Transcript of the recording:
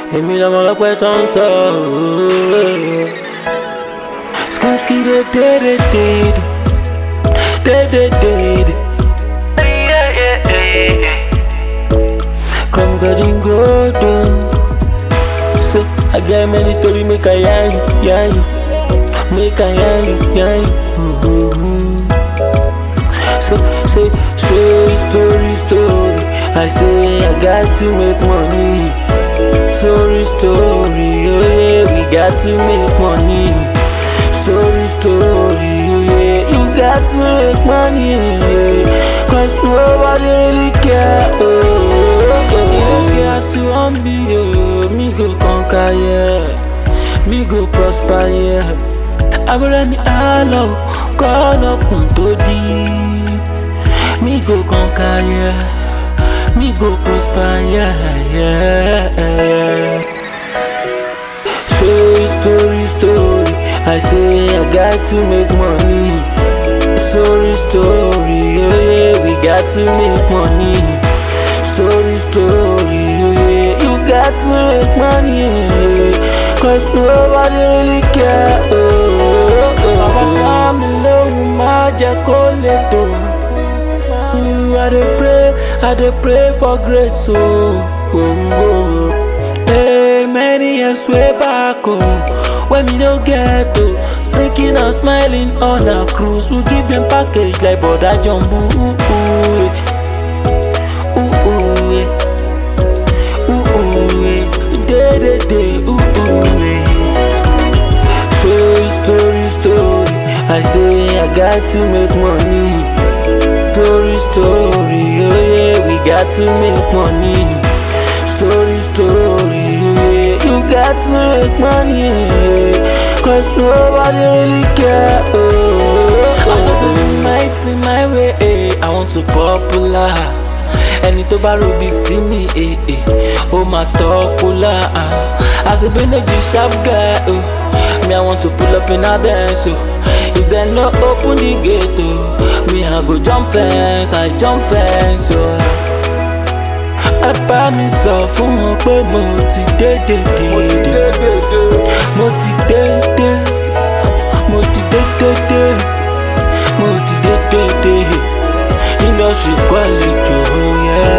èmi lọmọ ọlọ́pẹ́ tó ń sọ. Skumski de de de de de de de de. Come getting good. So I get many story make I yarn you, yarn you, make I yarn you, yarn you. Ooh. So say say story story. I say I got to make money. Story story, oh yeah, we got to make money. Story story, oh yeah, you got to make money. Yeah. Cause nobody really care. Oh, oh, oh. You don't care as you want me, oh. Me go conquer, yeah. Me go prosper, yeah. Abúlé ni àlọ́ kọ́ lọ́kùn tó dí. Me go conquer, yeah. Me go prosper, yeah, yeah, yeah. Story, story, story. I say I got to make money. Story, story, oh yeah, we got to make money. Story, story, oh yeah, you got to make money. Yeah. Cause nobody really care. Oh, oh, oh. Bàbá ká mi lóhùn máa jẹ́ kó lè tó. I dey pray, I dey pray for grace. Oh, oh, oh. Hey, many years way back, oh, when me no get oh, sinking and smiling on a cruise, we give them package like Boda Jumbo. Ooh, ooh, eh. ooh, ooh, eh. ooh, ooh, eh. day, day, day, ooh, ooh, eh. Story, story, story. I say I got to make money. Story, story, oh yeah, we got to make money. Story, story, oh yeah, you got to make money. Yeah. Cause nobody really care. Oh, I just do my thing my way. eh. I want to popular. ẹni tó bá ròbí sí mi eh, eh, ó máa tọ́ kólà àṣebínéjì sharp guy oh. me i want to pull up in a benz oh. if dem no open the gate oh. me i go jump fence i jump fence oh. ẹ bá mi sọ fún wọn pé mo ti dé dé dé dé mo ti dé dé mo ti dé dé dé mo ti dé dé dé industry kọ́ àlejò yẹn.